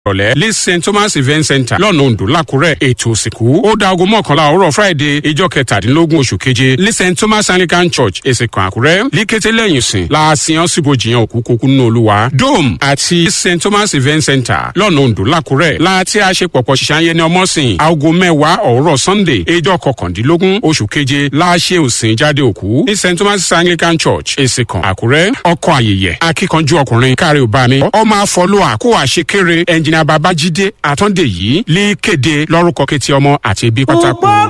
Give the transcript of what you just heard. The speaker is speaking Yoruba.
ìrọ̀lẹ́ ní st thomas event center lọ́nà ondo lákúrẹ́ ètò òsìnkú ó da aago mọ́kànlá òwúrọ̀ friday ìjọ kẹtàdínlógún oṣù keje ní st thomas anglican church èsìkàn àkúrẹ́ ní kété lẹ́yìn sìn láàsìyàn síbojìyàn òkú kókó nínú olúwa dome àti st thomas event center lọ́nà ondo lákúrẹ́ láti àṣepọ̀pọ̀ ṣiṣẹ́ ayẹni ọmọ́sìn aago mẹ́wàá òwúrọ̀ sunday ìjọ kọkàndínlógún oṣù keje láàṣẹ òsìn jáde òkú ní st thomas anglican church èsìkàn àkúrẹ́ ọkọ̀ ayẹyẹ akíkanjú ọkùnrin kárí òbámi ọmọ àfọlùwà kó àṣekéré ẹnjìnà babájídé àtọ́ndé yìí lè kéde lórúkọ kẹtì ọmọ àti ibi pátákó.